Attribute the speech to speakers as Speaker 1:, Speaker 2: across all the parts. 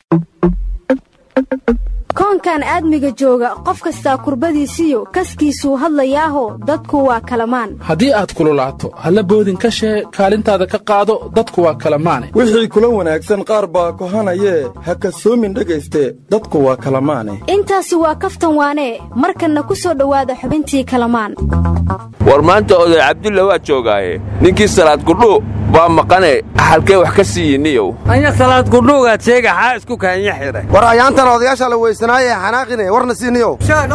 Speaker 1: koonkan aadmiga jooga qof kastaa kurbadiisiyo kaskiisuu hadlayaaho dadku waa kalamaan
Speaker 2: haddii aad kululaato halla boodin ka shee kaalintaada ka qaado dadku waa kalamaane
Speaker 3: wixii kula wanaagsan qaar baa kohanayee ha kasoomin dhegayste dadku waa kalamaane
Speaker 1: intaasi waa kaftan waanee markanna ku soo dhowaada xubintii kalamaan
Speaker 4: war maanta oday cabdulla waa joogaaye ninkii salaad gudhuu baa maqane halkee wax ka siiyiniyow
Speaker 5: anya salaad gudhuugaad sheega xaa isku kaanya xidhay
Speaker 6: war ayaantan odayaasha la weysanaaye xanaaqine warna siiniyow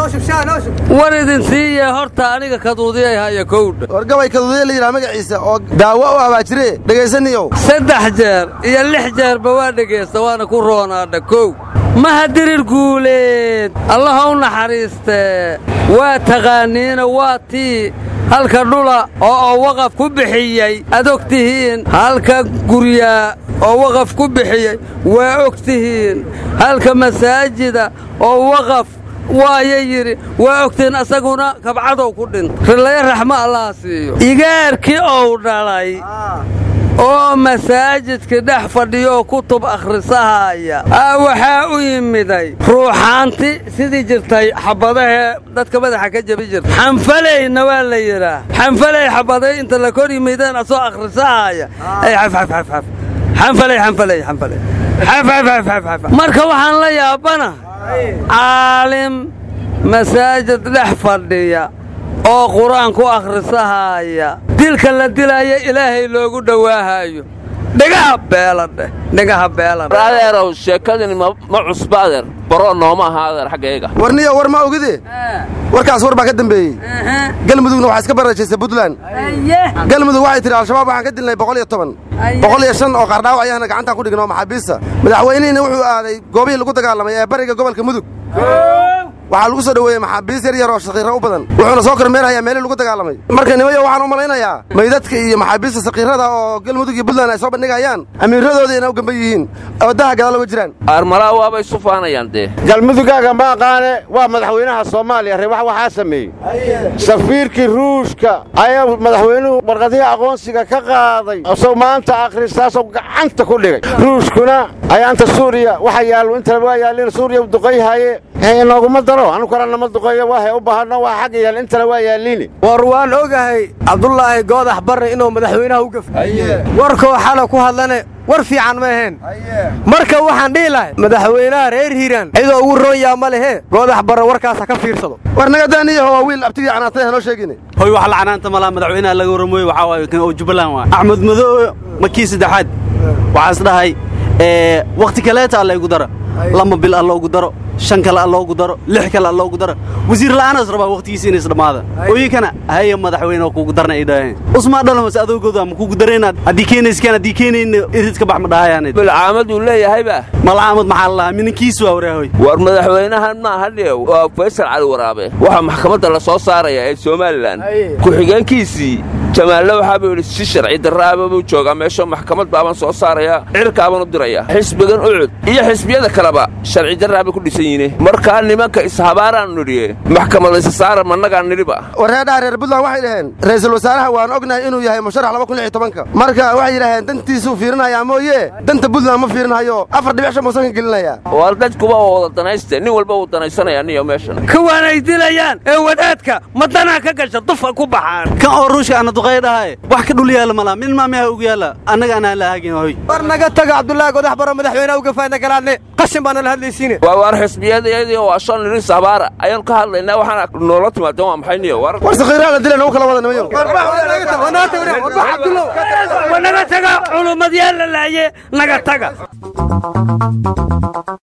Speaker 5: war idin siiye horta aniga kaduudiyay haya kowdha
Speaker 6: war gabay kaduudiya la yidhaha magaciisa oo daawo u abaajire dhegaysaniyow
Speaker 5: saddex jeer iyo lix jeerba waa dhegaysta waana ku roonaadha kow mahadirir guuleed allaha u naxariistee waa taqaaniina waa tii halka dhula oo oo waqaf ku bixiyey ad og tihiin halka guryaa oo waqaf ku bixiyey waa og tihiin halka masaajida oo waqaf waaya yidhi waa ogtihiin asaguna kabcadow ku dhinta rillayo raxmo allaha siiyo igaarkii ou dhalay oo masaajidka dhex fadhiyooo kutub akhrisahaaya aa waxaa u yimiday ruuxaanti sidii jirtay xabbadahee dadka madaxa ka jebi jirta xanfalayna waa la yidhaah xanfalay xabbaday inta la kor yimideen asoo akhrisahaaya ay xafxafxafxaf xanfalay xanfalay xanfalay xafxafxafxaf marka waxaan la yaabana caalim masaajid dhex fadhiya oo qur-aan ku akhrisahaaya dilka la dilaayo ilaahay loogu dhowaahayo dhigaha beeladheh dhigaha beeladheh
Speaker 4: adeerow sheekadani ma cusba adeer baroo nooma aha adeer xaggayga
Speaker 6: warniyo war ma ogide warkaas war baa ka dambeeyey galmudugna waxaa iska barajaysay buntland galmudug waxay tidhi al-shabaab waxaan ka dilnay boqol iyo toban boqol iyo shan oo qaardhaawac ayahana gacantaan ku dhigno maxaabiista madaxweynihina wuxuu aaday goobihii lagu dagaalamay ee bariga gobolka mudug waxaa lagu soo dhoweeyey maxaabiis yar yar oo shakiira u badan wuxuuna soo kormeerhayaa meelii lagu dagaalamay marka nimayo waxaan u malaynayaa maydadka iyo maxaabiista sakiirada oo galmudug iyo buntland ay soo bandhigayaan amiiradoodii inay u gamban yihiin oo daha gadaal uga jiraan
Speaker 4: aarmalaa waabay isu faanayaan dee
Speaker 7: galmudugaaga ma aqaane waa madaxweynaha soomaaliya reebax waxaa sameeyey safiirkii ruushka ayaa madaxweynuhu warqadihii aqoonsiga ka qaaday asoo maanta akhristaasoo gacanta ku dhigay ruushkuna ayaanta suuriya waxa yaallo intana waa yaallin suuriya u duqayhaye inooguma daro anu kala nama duqeeyo waahay u baahano waa xagga yaal intana waa yaalliini
Speaker 6: war waan ogahay cabdulaahi goodax barre inuu madaxweynaha u gafay warkoo xala ku hadlane war fiican ma ahayn marka waxaan dhihi lahay madaxweynaha reer hiiraan cidoo ugu roon yaa ma lehe goodax barre warkaas ha ka fiirsado war nagadaaniyaho waa wiil abtigii canaatay hanoo sheegine
Speaker 8: hoy wax lacanaanta malaa madaxweynaha laga warramooye waxaa waaye kan oo jubbaland waa axmed madoobe makii saddexaad waxaas dhahay wakhti kaleeta alla igu dara lama bil alla ugu daro shan kale alla ugu daro lix kale alla ugu daro wasiir la'aanaas rabaa wakhtigiisa inays dhammaada ooyinkana haya madaxweyne oo kugu darna ay dhaheen usmaa dhalamas adoogooda ma kugu daraynaad haddii keenayskaan haddii keenayna irid ka bax ma dhahayaanid
Speaker 4: bilcaamaduu leeyahayba
Speaker 8: malcaamad maxaa la lahaa mininkiisu waa waraahoy
Speaker 4: war madaxweynahan maaha dheew waa faysal cali waraabe waxaa maxkamadda la soo saaraya ee somalilan ku-xigeenkiisii jamaalle waxaabuu yidhi si sharci darraaba buu joogaa meeshoo maxkamad baabaan soo saarayaa cirkaabaan u dirayaa xisbigan ucud iyo xisbiyada kaleba sharci darraabay ku dhisan yihiin markaa nimanka ishabaaraan nidhiye maxkamadaysa saara mannagaan nidhiba
Speaker 6: wareedhaha reer buntland waxay dhaheen ra'iisul wasaaraha waan ognahay inuu yahay musharax laba kun lix iyo tobanka marka waxay yidhaaheen dantiisuu fiirinayaa mooye danta buntland ma fiirinhayo afar dhibic shan buusan ka gelinayaa
Speaker 4: war dadkuba waa wada danayste nin walba wuu danaysanaya niyo meeshan
Speaker 5: kuwaan ay dilayaan ee wadaadka madanaa ka gasha dufa ku baxaan
Speaker 8: kan oo ruushka ana duqay dhahay wax ka dhul yaalla malaa min maamiha ugu yaalla annaga anaan la haagin hoy
Speaker 6: war naga taga cabdullaahi godax baro madaxweynaha u gafaadna galaadne qashin baana la hadlaysiine
Speaker 4: waa waar xisbiyadayadii waa shan nidhi sabaara ayaanu ka hadlaynaa waxaana noola timaadeen waa maxay niyo war
Speaker 6: war sakiiraha la dilay nagu kala wada nimayo
Speaker 5: naga taga culummad yaa la laaye naga taga